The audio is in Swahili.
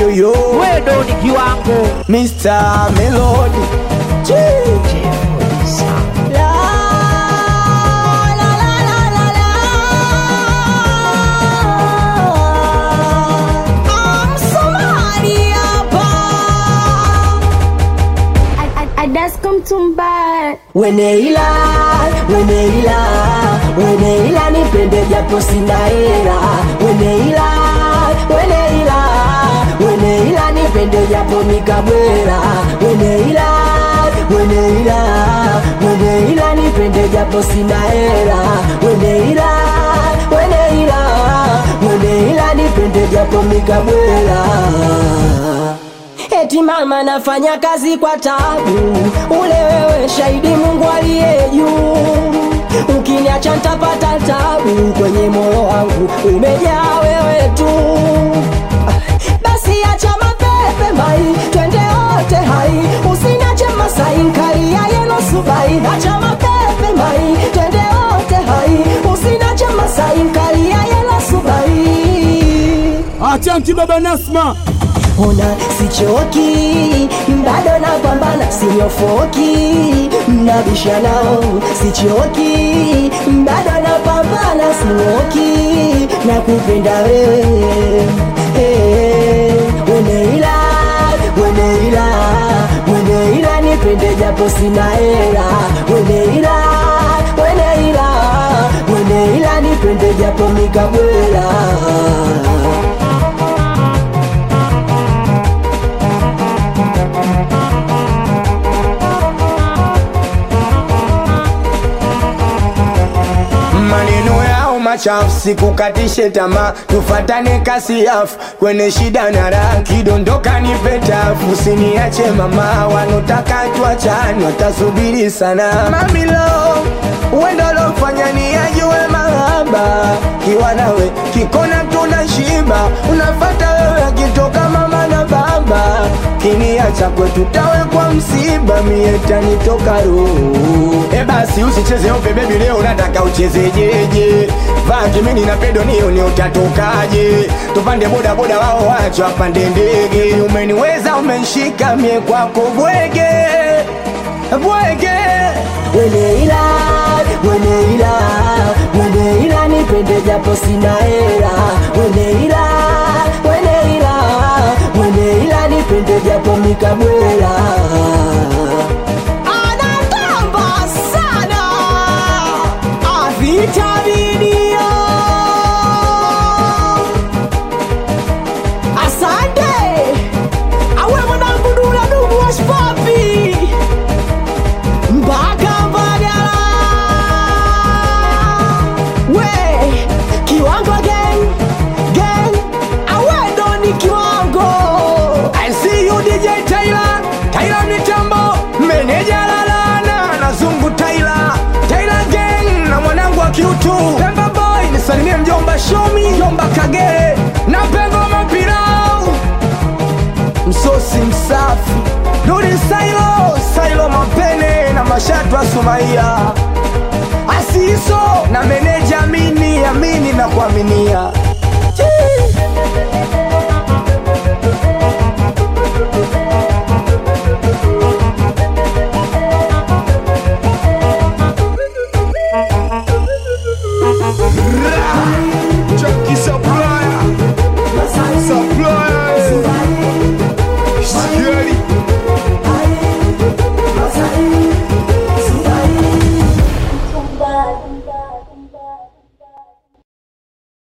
yoyo wedo ni kiwango Mr. Melody Chii. La, la, la, la, la, la. I'm somebody hapa. Adascom Tumba. Weneila, weneila, weneila nipende japo sina hela. Weneila, weneila, weneila nipende japo nikabwela. Weneila, weneila, weneila nipende japo sina hela. Weneila, weneila, weneila nipende japo nikabwela. Eti mama nafanya kazi kwa tabu, ule wewe shahidi Mungu aliye juu. Ukiniacha nitapata tabu, kwenye moyo wangu umejaa wewe tu. Basi acha mapepe mai, twende wote hai, usiniache Masai nkalia yeno subai. Acha mapepe mai, twende wote hai, usiniache Masai nkalia yeno subai. Achanti baba Nasma, Ona sichoki, bado napambana, sinyofoki, mnabisha nao, sichoki, bado napambana, sinyoki, nakupenda wewe Eh, Weneila, weneila, weneila, nipende japo sina hela, weneila, weneila, weneila, nipende japo mikabwela maneno yao machafu sikukatishe tamaa tufatane kasi yafu kwenye shida na raha kidondoka nipe tafu usiniache mama wanotaka tuachane watasubiri sana mamilo wendo lofanya ni ajue mahaba kiwa nawe kikona tuna shiba unafata wewe akitoka mama na baba kiniacha kwetu tawe kwa msiba mie tanitoka roho e basi usicheze ope bebi leo nataka uchezejeje vaa kimini na pedo nioni utatokaje tupande boda boda wao wacho apande ndege umeniweza umenshika mie kwako bwege bwege weneila weneila weneila nipende japo sina hela weneila weneila weneila nipende japo mikabwela anatamba sana avitaminio asante awe mwanangu dula dumu washpapi mpaka Mbagala. We kiwango gang gang, awedo ni kiwango. I see you DJ Tyler, Tyler mitambo, meneja lalana na zungu Tyler, Tyler gang na mwanangu wa kiutu Pemba boy, nisalimie mjomba Shomi, mjomba Kagere na pengo mapirau msosi msafi Dudi Sailo, Sailo Mapene na mashatu ya Sumaia Asiso na meneja Amini, Amini na kuaminia